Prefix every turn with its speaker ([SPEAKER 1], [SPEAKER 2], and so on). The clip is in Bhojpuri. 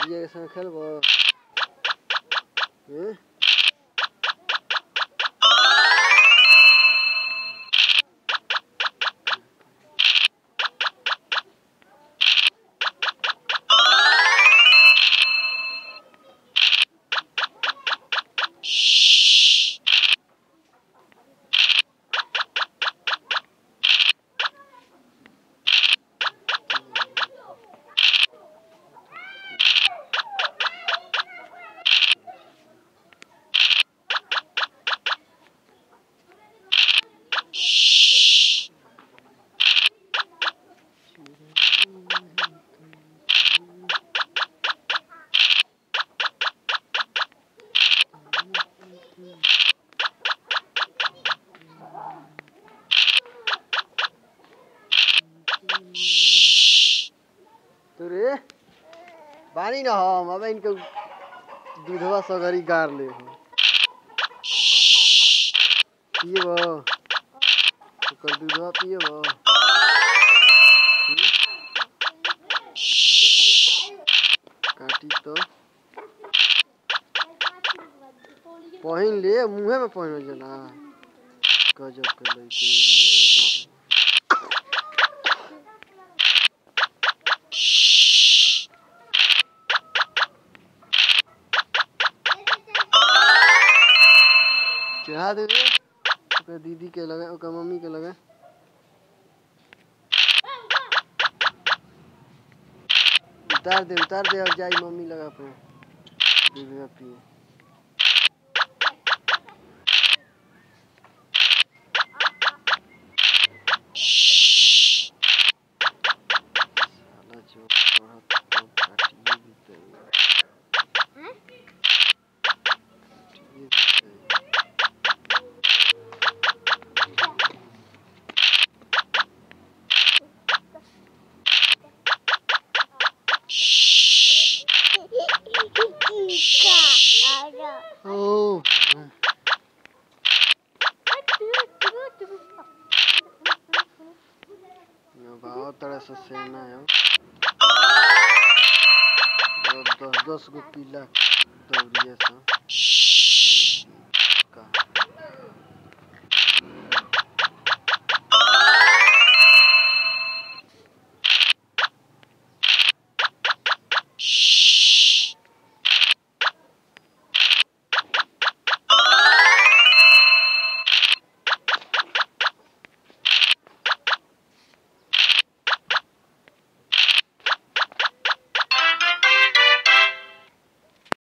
[SPEAKER 1] दीजिए के संग खेलबो हैं तो रे बानी ना हम अब इनके दूधवा सगरी गार ले हो पिएबो ओकर दूधवा पिएबो हम्म? काटी तो पहिन ले मुंहे में पहिन जना गजब के लइके बिया चढ़ा दे रे ओकर दीदी के लगे ओकर मम्मी के लगे उतार दे उतार दे और जाई मम्मी लगा पे दूध पिए साला जो पढ़त तो काटिए देते काटिए देते ओ बहुत तरह से सेना है दस दस गो पीला दौड़िए सा